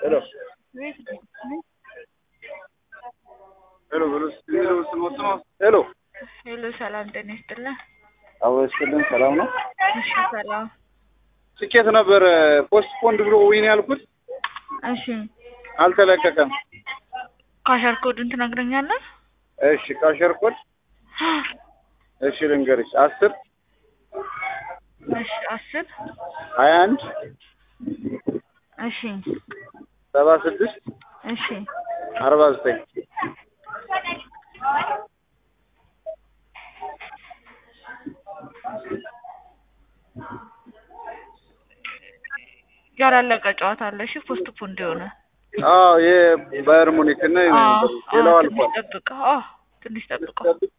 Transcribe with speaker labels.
Speaker 1: ሄሎ ሄሎ ብሎ የሚለው ስሞ ስሞ ሄሎ
Speaker 2: ሄሎ ሰላም ጤና ይስጥልን።
Speaker 1: አዎ ይስጥልን። ሰላም ነው።
Speaker 2: እሺ ሰላም።
Speaker 1: ትኬት ነበር ፖስት ፖንድ ብሎ ዊን ያልኩት
Speaker 2: እሺ
Speaker 1: አልተለቀቀም።
Speaker 2: ካሸር ኮዱን ትነግረኛለህ?
Speaker 1: እሺ ካሸር ኮድ እሺ ልንገርሽ አስር
Speaker 2: እሺ አስር
Speaker 1: ሀያ አንድ
Speaker 2: እሺ
Speaker 1: ሰባ ስድስት
Speaker 2: እሺ
Speaker 1: አርባ ዘጠኝ
Speaker 2: ያላለቀ ጨዋታ አለ። እሺ ፖስት ፖንድ የሆነ
Speaker 1: አዎ የባየር ሙኒክ እና
Speaker 2: አዎ፣
Speaker 1: ሌላው
Speaker 2: አዎ፣
Speaker 1: አልፏል።
Speaker 2: ትንሽ ጠብቀው። አዎ ትንሽ ጠብቀው።